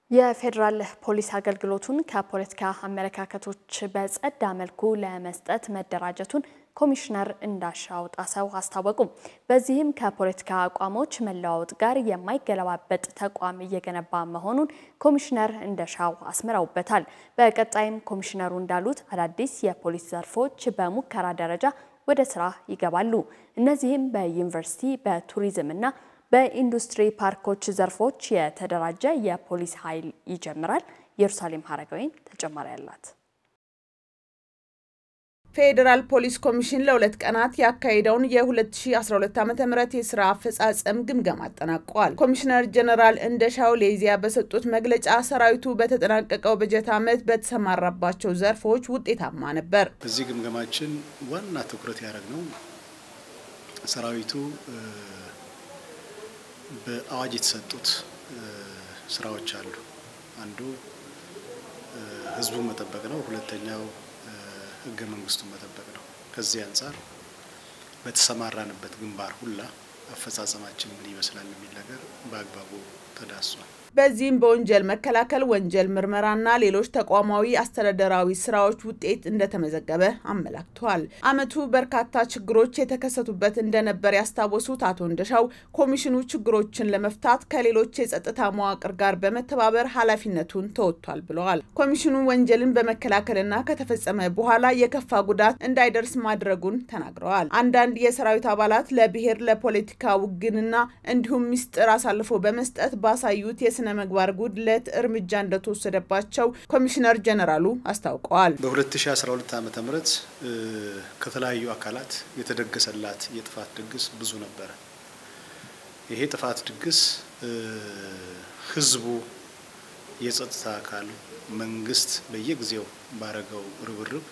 የፌዴራል ፖሊስ አገልግሎቱን ከፖለቲካ አመለካከቶች በጸዳ መልኩ ለመስጠት መደራጀቱን ኮሚሽነር እንዳሻው ጣሰው አስታወቁ። በዚህም ከፖለቲካ አቋሞች መለዋወጥ ጋር የማይገለባበጥ ተቋም እየገነባ መሆኑን ኮሚሽነር እንደሻው አስምረውበታል። በቀጣይም ኮሚሽነሩ እንዳሉት አዳዲስ የፖሊስ ዘርፎች በሙከራ ደረጃ ወደ ስራ ይገባሉ። እነዚህም በዩኒቨርሲቲ በቱሪዝም እና በኢንዱስትሪ ፓርኮች ዘርፎች የተደራጀ የፖሊስ ኃይል ይጀምራል። ኢየሩሳሌም ሀረጋዊን ተጨማሪ አላት። ፌዴራል ፖሊስ ኮሚሽን ለሁለት ቀናት ያካሄደውን የ2012 ዓ ም የስራ አፈጻጸም ግምገማ አጠናቋል። ኮሚሽነር ጀነራል እንደሻው ሌዚያ በሰጡት መግለጫ ሰራዊቱ በተጠናቀቀው በጀት ዓመት በተሰማራባቸው ዘርፎች ውጤታማ ነበር። በዚህ ግምገማችን ዋና ትኩረት ያደረግነው ሰራዊቱ በአዋጅ የተሰጡት ስራዎች አሉ። አንዱ ህዝቡን መጠበቅ ነው። ሁለተኛው ህገ መንግስቱን መጠበቅ ነው። ከዚህ አንጻር በተሰማራንበት ግንባር ሁላ አፈጻጸማችን ምን ይመስላል የሚል ነገር በአግባቡ ተዳሷል። በዚህም በወንጀል መከላከል፣ ወንጀል ምርመራና ሌሎች ተቋማዊ አስተዳደራዊ ስራዎች ውጤት እንደተመዘገበ አመላክተዋል። አመቱ በርካታ ችግሮች የተከሰቱበት እንደነበር ያስታወሱት አቶ እንደሻው ኮሚሽኑ ችግሮችን ለመፍታት ከሌሎች የጸጥታ መዋቅር ጋር በመተባበር ኃላፊነቱን ተወጥቷል ብለዋል። ኮሚሽኑ ወንጀልን በመከላከልና ከተፈጸመ በኋላ የከፋ ጉዳት እንዳይደርስ ማድረጉን ተናግረዋል። አንዳንድ የሰራዊት አባላት ለብሔር ለፖለቲካ ውግንና እንዲሁም ሚስጥር አሳልፎ በመስጠት ባሳዩት የስነ ምግባር ጉድለት እርምጃ እንደተወሰደባቸው ኮሚሽነር ጀነራሉ አስታውቀዋል። በ2012 ዓ ም ከተለያዩ አካላት የተደገሰላት የጥፋት ድግስ ብዙ ነበረ። ይሄ ጥፋት ድግስ ህዝቡ፣ የጸጥታ አካሉ፣ መንግስት በየጊዜው ባረገው ርብርብ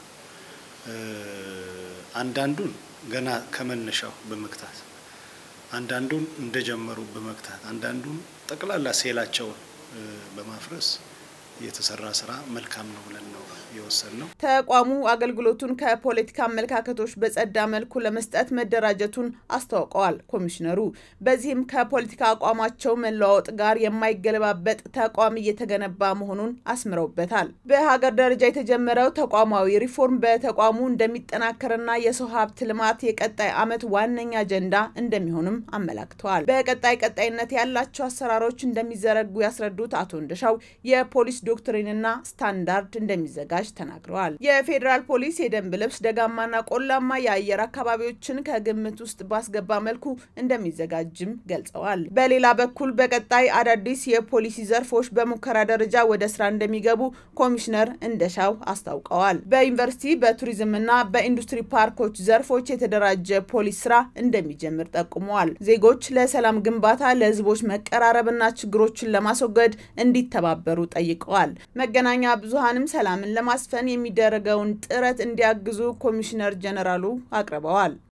አንዳንዱን ገና ከመነሻው በመግታት አንዳንዱን እንደጀመሩ በመግታት አንዳንዱን ጠቅላላ ሴላቸውን በማፍረስ የተሰራ ስራ መልካም ነው ብለን ነው የወሰንነው። ተቋሙ አገልግሎቱን ከፖለቲካ አመለካከቶች በጸዳ መልኩ ለመስጠት መደራጀቱን አስታውቀዋል ኮሚሽነሩ። በዚህም ከፖለቲካ አቋማቸው መለዋወጥ ጋር የማይገለባበጥ ተቋም እየተገነባ መሆኑን አስምረውበታል። በሀገር ደረጃ የተጀመረው ተቋማዊ ሪፎርም በተቋሙ እንደሚጠናከርና የሰው ሀብት ልማት የቀጣይ ዓመት ዋነኛ አጀንዳ እንደሚሆንም አመላክተዋል። በቀጣይ ቀጣይነት ያላቸው አሰራሮች እንደሚዘረጉ ያስረዱት አቶ እንደሻው የፖሊስ ዶክትሪንና ስታንዳርድ እንደሚዘጋጅ ተናግረዋል። የፌዴራል ፖሊስ የደንብ ልብስ ደጋማና ቆላማ የአየር አካባቢዎችን ከግምት ውስጥ ባስገባ መልኩ እንደሚዘጋጅም ገልጸዋል። በሌላ በኩል በቀጣይ አዳዲስ የፖሊሲ ዘርፎች በሙከራ ደረጃ ወደ ስራ እንደሚገቡ ኮሚሽነር እንደሻው አስታውቀዋል። በዩኒቨርሲቲ በቱሪዝምና በኢንዱስትሪ ፓርኮች ዘርፎች የተደራጀ ፖሊስ ስራ እንደሚጀምር ጠቁመዋል። ዜጎች ለሰላም ግንባታ፣ ለህዝቦች መቀራረብና ችግሮችን ለማስወገድ እንዲተባበሩ ጠይቀዋል። መገናኛ ብዙሃንም ሰላምን ለማስፈን የሚደረገውን ጥረት እንዲያግዙ ኮሚሽነር ጀነራሉ አቅርበዋል።